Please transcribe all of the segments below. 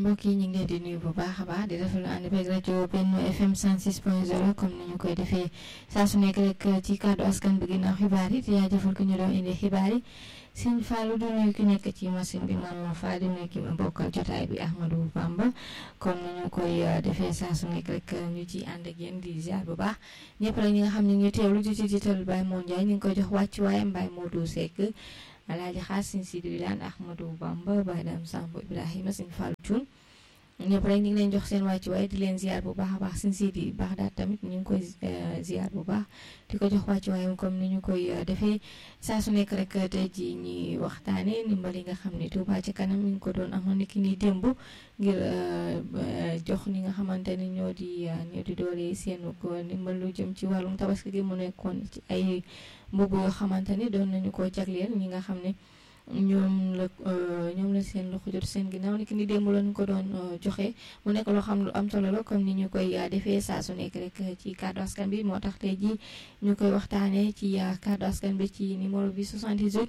mbokk yi ñu ngi leen di nuyu bu baax a baax di rafetlu ànd beeg rajo Benno FM 106.0 comme ni ñu koy defee saa su nekk rek ci kàddu askan bi ginnaaw xibaar yi di jaajëfal ku ñu doon indi xibaar yi Sëñ Fallou du nuyu ki nekk ci machine bi Mamadou Fall di nuyu ki ma bokkal jotaay bi Ahmadou Bamba comme ni ñu koy defee saa su nekk rek ñu ci ànd ak yéen di ziar bu baax ñëpp rek ñi nga xam ne ñu ngi teewlu di ci jiital Baye Moon Ndiaye ñu ngi koy jox wàccuwaayam Baye Modou Seck Alaaji Xaas Sëñ Sidi Wilane Ahmadou Bamba Baye Dame Samb Ibrahima Sëñ Fallou Thioune ñëpp rek ñu ngi leen jox seen wàccuwaay di leen ziar bu baax a baax Sëñ Sidi baax daal tamit ñu ngi koy ziar bu baax di ko jox wàccuwaayam comme ni ñu koy defee saa su nekk rek tey jii ñuy waxtaanee ndimbal yi nga xam ne Touba ci kanam ñu ngi ko doon amal ni ki ni démb ngir jox ñi nga xamante ni ñoo di ñoo di doole seenu ko ndimbal lu jëm ci wàllum tabaski gi mu nekkoon ci ay mbubb yoo xamante ni doon nañu ko jagleel ñi nga xam ne ñoom la ñoom la seen loxo jot seen ginnaaw ni ki ni démb lañu ko doon joxe mu nekk loo xam lu am solo la comme ni ñu koy defee saa su nekk rek ci kàddu askan bi moo tax tey jii ñu koy waxtaanee ci kàddu askan bi ci numéro bi 78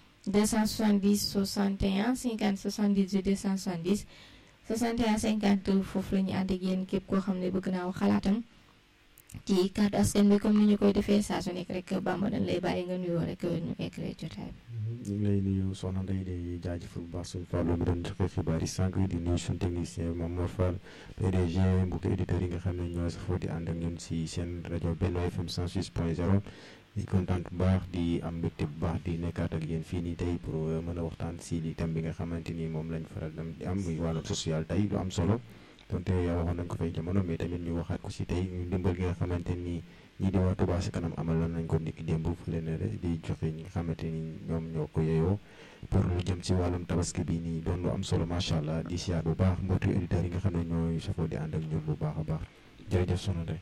270 61 50 78 270 61 50 foofu la ñu ànd ak yéen képp koo xam ne bëgg naa wax xalaatam ci kàddu askan bi comme ni ñu koy defee saa su nekk rek Bamba dañ lay bàyyi nga nuyoo rek ñu eggalee jotaay bi. ñu ngi lay nuyu soxna Ndeye di jaajëfal bu baax suñu Fallou mi doon joxe xibaar yi sànq di nuyu suñu technicien Mamadou Fall PDG mbokki éditeurs yi nga xam ne ñoo safoo di ànd ak ñun si seen rajo Benno FM 106.0 di kontaan bu baax di am mbégte bu baax di nekkaat ak yéen fii nii tey pour mën a waxtaan si li thème bi nga xamante ni moom lañ faral di am muy wàllum social tey lu am solo donte yaa waxoon nañ ko fay jamono mais tamit ñu waxaat ko si tey ñu ndimbal gi nga xamante ni. ñii di waa Touba ci kanam amaloon nañ ko niki démb fële na di joxe ñi nga xamante ni ñoom ñoo ko yeyoo pour lu jëm ci wàllum tabaski bi nii doon lu am solo macha allah di siyaar bu baax mbootu auditeurs yi nga xam ne ñooy safoo di ànd ak ñun bu baax a baax jërëjëf soxna Ndeye.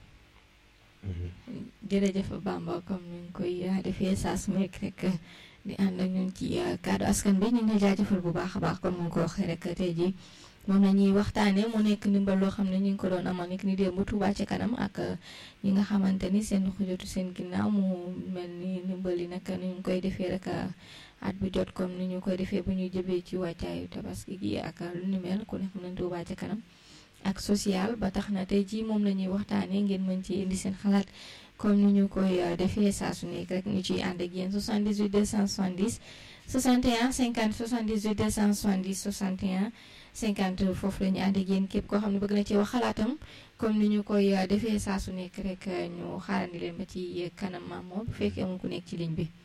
jërëjëf Bamba comme ni ñu koy defee saa su nekk rek di ànd ak ñun ci kàddu askan bi ñu ngi jaajëfal bu baax a baax comme ni nga ko waxee rek tey jii. moom la ñuy waxtaanee mu nekk ndimbal loo xam ne ñu ngi ko doon amal ni démb Touba ca kanam ak ñi nga xamante ni seen loxo jotu seen ginnaaw mu mel ni ndimbal yi nag ni ñu koy defee rek at bu jot comme ni ñu koy defee bu ñuy jëbee ci wàccaayu tabaski gi ak lu ni mel ku ne xam ne Touba ca kanam ak social ba tax na tey jii moom la ñuy waxtaanee ngeen mën ci indi seen xalaat comme ni ñu koy defee saa su nekk rek ñu ciy ànd ak yéen 78 270 61 50 78 270 61. 50 foofu la ñu ànd ak yéen képp koo xam ne bëgg na ci wax xalaatam comme ni ñu koy defee saa su nekk rek ñu xaarandi leen ba ci kanam maam moom bu fekkee amul ku nekk ci ligne bi.